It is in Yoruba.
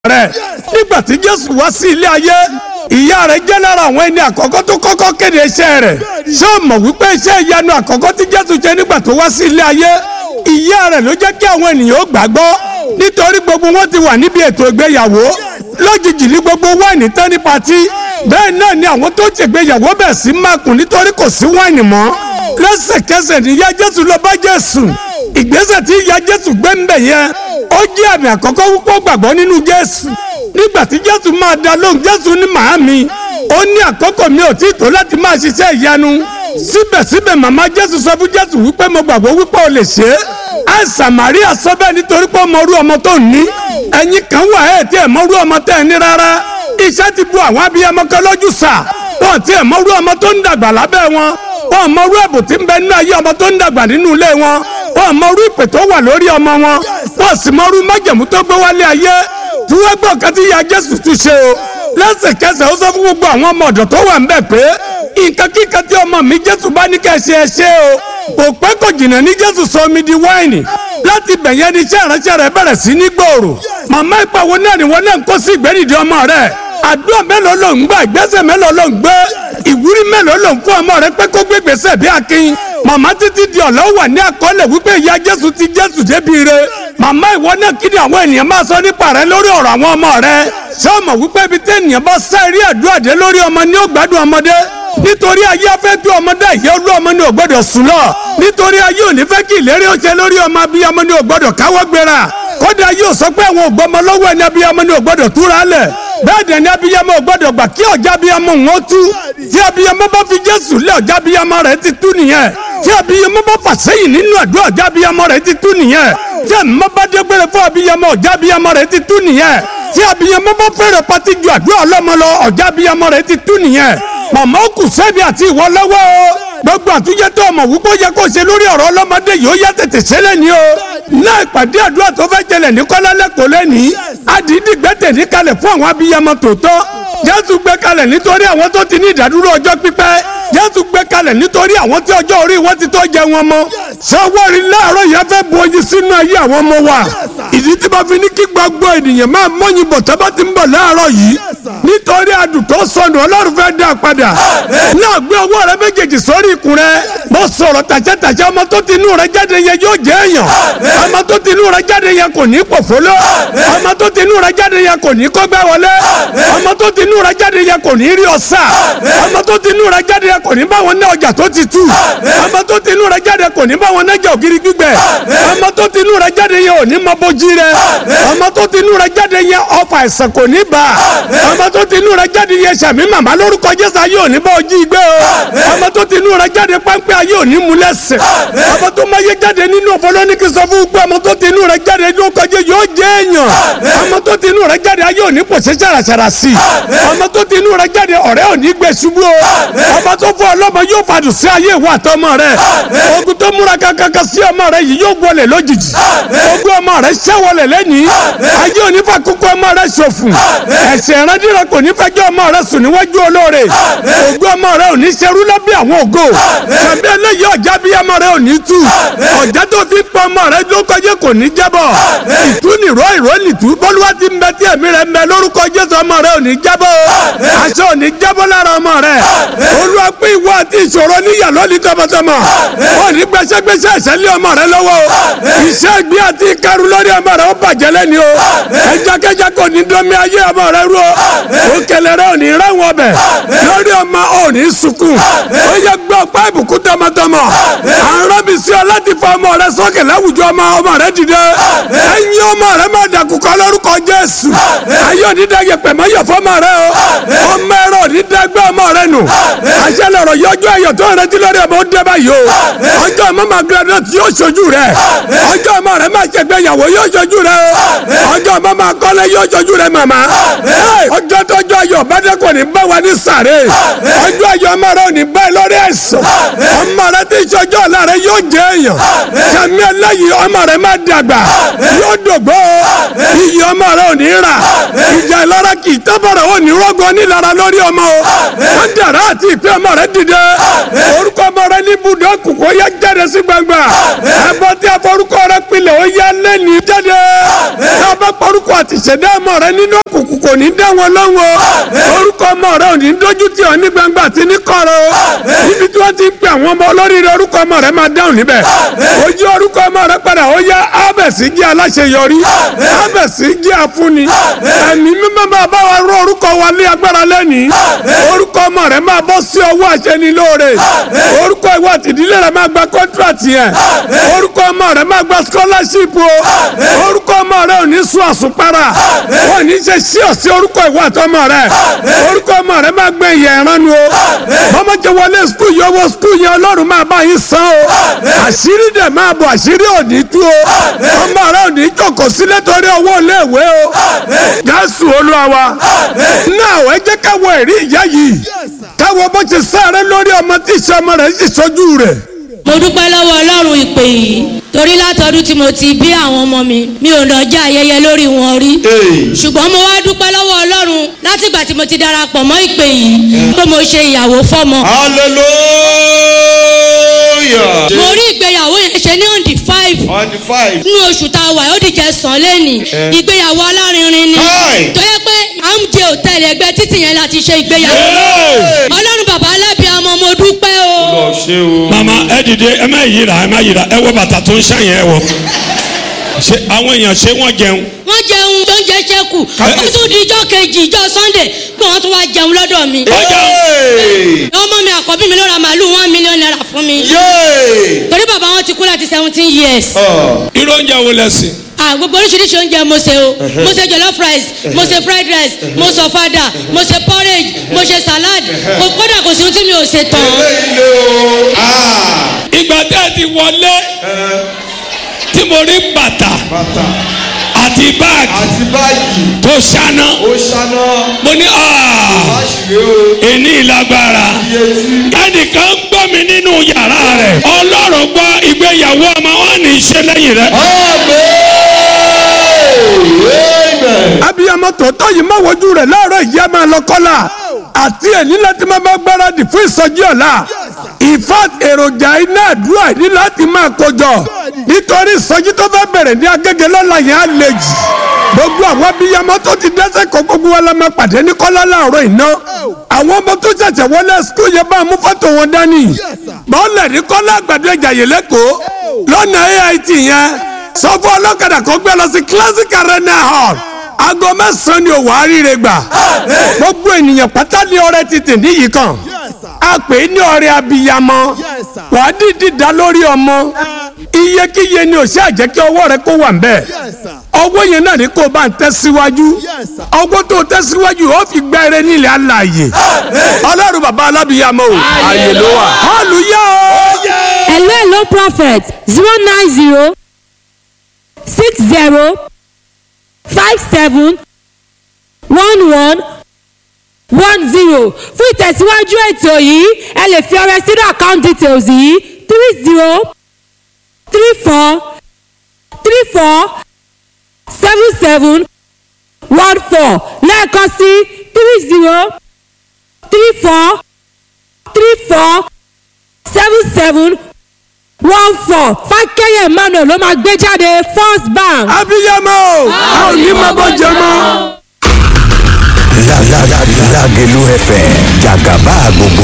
rẹ̀ nígbà tí jésù wá sí ilé ayé ìyá rẹ̀ jẹ́ lára àwọn ẹni àkọ́kọ́ tó kọ́kọ́ kéde iṣẹ́ rẹ̀ ṣé o mọ̀ wípé iṣẹ́ ìyanu àkọ́kọ́ tí jésù ṣe nígbà tó wá sí ilé ayé ìyá rẹ̀ ló jẹ́ kí àwọn ènìyàn ó gbàgbọ́ nítorí gbogbo wọn ti wà níbi ètò ìgbéyàwó lójijì ní gbogbo wáìnì tán ní patí bẹ́ẹ̀ náà ni àwọn tó ṣègbéyàwó bẹ̀ sí mákùn nítorí kò sí wáìnì mọ́ lẹ́sẹ̀kẹsẹ̀ níyà jésù lọ bá jésù ìgbésẹ̀ tí ìyá jésù gbé ń bẹ̀ yẹn ó jẹ́ àmì àkọ́kọ́ púpọ̀ gbàgbọ́ nínú jésù nígbà tí jésù máa dá lóhùn jésù ní màámi ó ní àkókò mi ò tí ì tó láti máa ṣiṣẹ́ ìyanu síbẹ̀síbẹ̀ màmá jésù sọ fún jésù wípé mo gbàgbọ́ wípé o lè ṣe é àìsàn màríà sọ bẹ́ẹ̀ nítorí pé ó mọ orú ọmọ tó ní ẹ̀yin kan wà ẹ̀ tí ẹ̀ mọ orú ọmọ tẹ́ ẹ ní rárá iṣẹ́ ti bu àwọn abiyamọ kan lójú sà wọn tí ẹ̀ mọ orú ọmọ tó ń dàgbà lábẹ́ wọn wọn mọ orú ẹ̀bùn tí ń bẹ nínú ayé ọmọ tó ń dàgbà nínú ilé wọn wọn mọ orú ìpè tó wà lórí ọmọ wọn wọn sì mọ orú májẹ̀mú tó gbé wálé ayé tí wọ́n gbọ́ kan tí ya jésù tún ṣe o lẹ́sẹ̀kẹsẹ̀ ó sọ fún gbogbo àwọn ọmọ ọ̀dọ̀ tó wà ń bẹ̀ pé nǹkan kíkan tí ọmọ mi jésù bá ní kẹ́ ṣe ẹ ṣe o kò pẹ́ kò jìnnà ní jésù sọ omi di wáìnì láti bẹ̀yẹn ní iṣẹ́ ìránṣẹ́ rẹ̀ bẹ̀rẹ̀ sí ní gbòòrò màmá ìpàwọ́ náà ni wọ́n náà ń kó sí ìgbẹ́nìdì ọmọ rẹ̀ àdúrà mélòó ló ń gbà ìgbésẹ̀ mélòó ló ń gbé ìwúrí mélòó ló ń fún ọmọ rẹ̀ pé kó gbé gbèsè bí akin màmá títí di ọ̀lọ́ wà ní àkọọ́lẹ̀ wípé ìyá jésù ti jésù débi re màmá ìwọ náà kí ni àwọn ènìyàn máa sọ nípa rẹ lórí ọ̀rọ̀ àwọn ọmọ rẹ ṣé o mọ̀ wípé ibi tí ènìyàn bá sá eré àdúrà dé lórí ọmọ ní ó gbádùn ọmọdé nítorí ayé afẹ́ tó ọmọdé ìyá olú ọmọ ní ò gbọ́dọ̀ sùn lọ nítorí ayé ò ní fẹ́ kí ìlérí ó ṣe lórí ọmọ abiyamọ ní ò gbọ́dọ̀ káwọ́ gbéra kódà yóò sọ pé àwọn ògbọ́mọ lọ́wọ́ ẹni abiyamọ ní ò gbọ́dọ̀ túra lẹ̀ bẹ́ẹ̀ dẹ̀ ni abiyamọ ò gbọ́dọ̀ gbà kí ọ̀já abiyamọ ń tú tí abiyamọ bá fi jésù lé ọ̀já abiyamọ rẹ̀ ti tú nìyẹn tí abiyamọ bá fà sẹ́yìn nínú àdúrà ọ̀já abiyamọ rẹ̀ ti tú nìyẹn tí ẹ̀mọ́ bá dégbére fún abiyamọ ọ̀já abiyamọ rẹ̀ ti tú nìyẹn tí abiyamọ bá fẹ́rẹ̀ pati ju àdúrà ọlọ́mọ lọ ọ̀já abiyamọ rẹ̀ ti tú nìyẹn màmá ó kù sẹ́bi àti ìwọ lọ́wọ́ o gbogbo àtúnjẹ tó ọmọ wípé ó yẹ kó ṣe lórí ọ̀rọ̀ ọlọ́mọdé yìí ó yá tètè ṣẹlẹ̀ ní o náà ìpàdé àdúrà tó fẹ́ jẹlẹ̀ ní kọ́lálẹ́kọ̀ọ́ lẹ́nìí àdìdì gbẹ́tẹ̀ ní kalẹ̀ fún àwọn abiyamọ tòótọ́ jésù gbé kalẹ̀ nítorí àwọn tó ti ní ìdádúró ọjọ́ pípẹ́ jésù gbé kalẹ̀ nítorí àwọn tí ọjọ́ orí wọn ti tó jẹ wọn mọ́ sọwọ́rì láàárọ̀ yẹn fẹ́ bu oyin sínú ayé àwọn ọmọ wa ìdí tí wọ́n fi ní kí gbogbo ènìyàn máa mọ́yìn bọ̀ tó bá ti ń bọ̀ láàárọ̀ yìí nítorí adùn tó sọnù ọlọ́run fẹ́ dá padà náà gbé ọwọ́ rẹ méjèèjì sórí ikùn rẹ mo sọ̀rọ̀ tàṣẹ́tàṣẹ́ ọmọ tó ti inú rẹ jáde yẹn yóò jẹ́ èèyàn ọmọ tó ti inú rẹ jáde yẹn kò ní pòfóló ọmọ tó ti inú rẹ jáde yẹn kò ní kọ́gbẹ́ wọlé ọmọ tó ti inú rẹ jáde yẹn kò ní rí ọ̀sà ọmọ tó ti inú rẹ jáde yẹn kò ní bá wọn ná ọjà tó ti tú ọmọ tó ti inú rẹ jáde kò ní bá wọn ná jà ògiri gbígbẹ ọmọ tó ti inú rẹ jáde yẹn ò ní mọ bójú rẹ ọmọ tó ti inú rẹ jáde yẹn ọfà ẹ̀sẹ̀ kò ní bá ọmọ tó ti inú rẹ jáde yẹn sàmì màmá lórúkọ jésù ayé ò ní bá ojú igbé o ọmọ tó ti inú rẹ jáde pápẹ́ ayé ò ní mú lẹ́sẹ̀ ọmọ tó máa yé jáde nínú ọ̀fọlọ́nìkì sọ fún gbé ọmọ tó ti inú rẹ jáde lórúkọ jésù yóò jẹ́ èèyàn ọmọ tó ti inú rẹ jáde ayé ò ní pòṣẹ́ ṣàràṣàrà sí i ọmọ tó ti inú rẹ jáde ọ̀rẹ́ ò ní gbé ṣubú o ọmọ tó fún ọlọ́mọ yóò fàdùn sí ayé ìwà àtọmọ rẹ ogun tó múra kankan sí ọmọ rẹ yìí yóò wọlé lójijì ogun ọmọ rẹ ṣẹ́wọlẹ̀ lẹ́nìí ayé ò ní fa kókó ọmọ rẹ ṣòfò ẹ̀sẹ̀ ìrandíran kò ní fẹjọ́ ọmọ rẹ sùn níwájú olóore ogun ọmọ rẹ ò ní ṣerú lábẹ́ àwọn ògo tàbí eléyìí ọjà bí ọmọ rẹ ò ní tú ọjà tó fi pọ ọmọ rẹ ló kọjá kò ní jábọ̀ ìtúnìró ìró nìtú bọ́lúwa ti ń bẹ tí ẹ̀mí rẹ ń bẹ lórúkọ jésù ọmọ rẹ ò ní jábọ̀ aṣọ ò ní jábọ̀ lára ọmọ rẹ olúwa pé ìwọ àti ìṣòro níyà lónìí tọmọtọmọ ò ní gbẹsẹgbẹsẹ ẹsẹ lé ọmọ rẹ lọ́wọ́ iṣẹ́ ìgbé àti ìkarù lórí ọmọ rẹ ó bàjẹ́ lẹ́ni o ẹjakẹjẹ kò ní dọ́mi ayé ọmọ rẹ rú o òkèlè rẹ ò ní ráwọn ọbẹ̀ lórí ọmọ ò ní sunkún ó yẹ gbọ́ ọ̀pá ìbùkún tọmọtọmọ àrùn mi sí ọ láti fa ọmọ rẹ sókè láwùjọ ọmọ ọmọ rẹ dìde ẹ̀yin ọmọ rẹ má dàkúkọ lórúkọ jésù ayé òní dàgẹ pẹ̀mọ́ yọ fọmọ rẹ o ọmọ ẹ̀rọ òní dàgbẹ́ ọmọ rẹ nù àṣẹ lọ̀rọ̀ yọjú ẹ̀yọ̀ tó rẹ ti lórí ọmọ ó dẹ́ báyìí o ọjọ́ ọmọ máa graduate yóò ṣojú rẹ ọjọ́ ọmọ rẹ máa ṣègbéyàwó yóò ṣojú rẹ o ọjọ́ ọmọ máa kọ́lé yóò ṣojú rẹ màmá ọjọ́ tọ́jọ́ ayọ̀ bàdé kò ní bá wa ní sàré ọjọ́ ayọ̀ ọmọ rẹ ò ní bá ẹ lórí ẹ̀sán ọmọ rẹ tí ìṣọjọ́ ọ̀la rẹ yóò jẹ́ èèyàn sàmì ẹlẹ́yìí ọmọ rẹ máa dàgbà yóò dògbò iyì ọmọ rẹ ò ní rà ìjà ìlara kì í tábàrà ò ní rọ́gọ́ nílara lórí ọmọ ọmọ o kádàrá àti ìpè ọmọ rẹ dìde orúkọ ọmọ rẹ ní ibùdó kòkó yá jáde sí gbangba ẹbọ tí a forúkọ rẹ pilẹ̀ ó yá lẹ́ni jáde tí a bá forúkọ àti ìṣẹ̀dá ọmọ rẹ nínú òkùnkùn kò ní dá wọn lọ́wọ́ orúkọ ọmọ rẹ ò ní dójú tì ọ́ ní gbangba àti ní kọ̀rọ̀ níbi tí wọ́n ti ń pè àwọn ọmọ olóríire orúkọ ọmọ rẹ máa dáhùn níbẹ̀ ojú orúkọ ọmọ rẹ padà ó yá ábẹ̀sí jẹ́ aláṣeyọrí ábẹ̀sí jẹ́ afúnni ẹ̀mí mímọ́ máa bá wa rọ orúkọ wa ní agbára lẹ́nìí orúkọ ọmọ rẹ máa bọ́ sí ọwọ́ àṣẹnilóore orúkọ ìwọ àtìdílé rẹ máa gba kọ́ńtrátì yẹn orúkọ ọmọ rẹ máa gba scholarship o orúkọ ọmọ rẹ ò ní sún àsùnpara wọn ò ní ṣe sí ọ̀sí orúkọ ìwọ àtọmọ rẹ orúkọ ọmọ rẹ máa gbé ìyẹn ìranu o bọ́mọ jẹ wọlé skul yọ wọ skul yẹn ọlọ́run máa bá yín san o àṣírí dẹ̀ máa bọ̀ àṣírí ò ní tú o ọmọ rẹ ò ní jókòó sílẹ̀ torí owó iléèwé o jésù olúwa wa náà ẹ jẹ́ káwọ ẹ̀rí ìyá yìí káwọ bó ti sáré lórí ọmọ tí ìṣe ọmọ rẹ̀ sì sojú rẹ̀. mo dúpẹ́ lọ́wọ́ ọlọ́run ìpè yìí torí látọdún tí mo ti bí àwọn ọmọ mi mi ò lọ́jà ayẹyẹ lórí wọn rí ṣùgbọ́n mo wá dúpẹ́ lọ́wọ́ ọlọ́run látìgbà tí mo ti darapọ̀ mọ́ ìpè yìí pé mo ṣe ìyàwó fọ́mọ. hallelujah. mo rí ìgbéyàwó yẹn ṣe ní on the five on the five. nínú oṣù tá a wà ó dìjẹ́ sàn lẹ́nì ìgbéyàwó alárinrin ni Hi. tó yẹ pé amjẹ hòtẹ́ẹ̀lì ẹgbẹ́ títì yẹn láti ṣe ìgbéyàwó ọlọ́run bàbá alábíàmọ́ mo dúpẹ́ o. lọ ṣe o. mama ẹ dìde ẹ má yíra ẹ má yíra ẹ wọ bàtà tó ń ṣàyẹn ẹ wọ ṣe àwọn èèyàn ṣé wọn jẹun wọ́n jẹun tó ń jẹ ṣẹ́kù ó tún di ijọ́ kejì ijọ́ sunday pé wọ́n tún wá jẹun lọ́dọ̀ mi. Yay! ọmọ mi àkọ́bí mi ló ra màálù one million naira fún mi. Yay! torí bàbá wọn ti kú láti seventeen years. Ọ̀, irú oúnjẹ wo lẹsìn ah gbogbo oríṣiríṣi oúnjẹ mo ṣe o mo ṣe jollof rice mo ṣe fried rice mo ṣe ọ̀fadà mo ṣe porridge mo ṣe salad kò kódà kò sí ohun tí mi ò ṣe tán. eléyìí lé o. Ah, ìgbà tẹ́ ẹ ti wọlé tí mo rí bàtà bàtà àti báàgì àti báyìí tó ṣáná ó ṣáná mo ní "Ah, láṣìírí o. èní ìlágbára iye tí. ẹnìkan ń gbọ́ mi nínú yàrá rẹ̀ ọlọ́run gbọ́ ìgbéyàwó ọmọ wọn ní í ṣe lẹ́yìn rẹ̀ Amen. abiyamọ tòótọ́ yìí má wojú rẹ̀ láàárọ̀ ìyá máa lọ kọ́lá àti ẹ̀ní láti máa bá gbáradì fún ìsọjí ọ̀la ìfà èròjà iná àdúrà ní láti máa kójọ nítorí ìsọjí tó fẹ́ bẹ̀rẹ̀ ní agége lọ́la yẹn á le jù gbogbo àwọn abiyamọ tó ti dẹ́sẹ̀ kọ́ gbogbo wa la máa pàdé ní kọ́lá láàárọ̀ iná àwọn ọmọ tó ṣẹ̀ṣẹ̀ wọlé skul yẹn bá mú fọ́tò wọn dání bọ́ọ̀lù ní kọ́lá àgbàdo ẹ̀jàyè lẹ́kọ̀ọ́ lọ́nà AIT yẹn sọ fún ọlọ́kadà kó gbé lọ sí classic arena hall aago mẹ́sàn-án ni òwò àríire gbà gbogbo ènìyàn pátá ní ọrẹ tètè níyì kan a pè é ní ọrẹ abiyamọ wàá dìdí dá lórí ọmọ iyekíye ni ò ṣe àjẹ́ kí ọwọ́ rẹ kó wà ń bẹ̀ ọwọ́ yẹn náà ni kó o bá ń tẹ̀síwájú ọwọ́ tó o tẹ̀síwájú ó fi gbẹ́rẹ́ nílẹ̀ alààyè ọlọ́run bàbá alábìyamọ o ààyè ló wà hallelujah o. hello hello prophet zero nine zero six zero five seven one one one zero fún ìtẹ̀síwájú ètò yìí ẹ lè fi ọrẹ sínú account details yìí three zero three four three four seven seven one four lẹ́ẹ̀kan sí three zero three four three four seven seven one four fákẹ́yẹ̀ emmanuel ló máa gbé jáde first bank. abiyamọ o a ò ní máa bọ́ jẹ mọ́. Lágẹ̀lú FM jàgàbá gbogbo